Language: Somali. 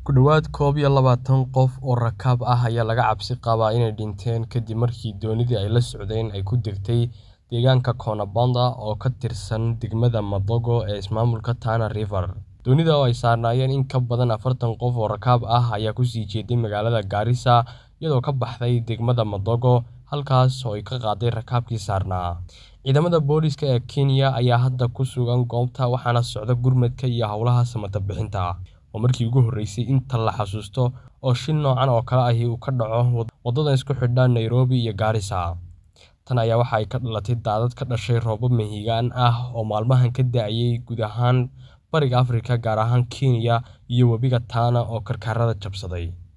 Ku dhawaad koob iyo labaatan qof oo rakaab ah ayaa laga cabsi qabaa inay dhinteen kadib markii doonidii ay la socdeen ay ku degtay deegaanka Kona Banda oo ka tirsan degmada Madogo ee ismaamulka Tana River. Doonida oo ay saarnaayeen in ka badan afartan qof oo rakaab ah ayaa ku sii jeeday magaalada Garissa iyadoo ka baxday degmada Madogo, halkaas oo ay ka qaaday rakaabkii saarnaa. Ciidamada booliiska ee Kenya ayaa hadda ku sugan goobta waxaana socda gurmadka iyo howlaha samata bixinta. Waa markii ugu horeysay inta la xasuusto oo shil noocan oo kale ahi uu ka dhaco wadada isku xidha Nairobi iyo Garissa. Tan ayaa waxa ay ka dhalatay daadad ka dhashay roobab mahiigaan ah oo maalmahan ka da'ayay guud ahaan Bariga Afrika gaar ahaan Kenya iyo webiga Tana oo karkarada jabsaday.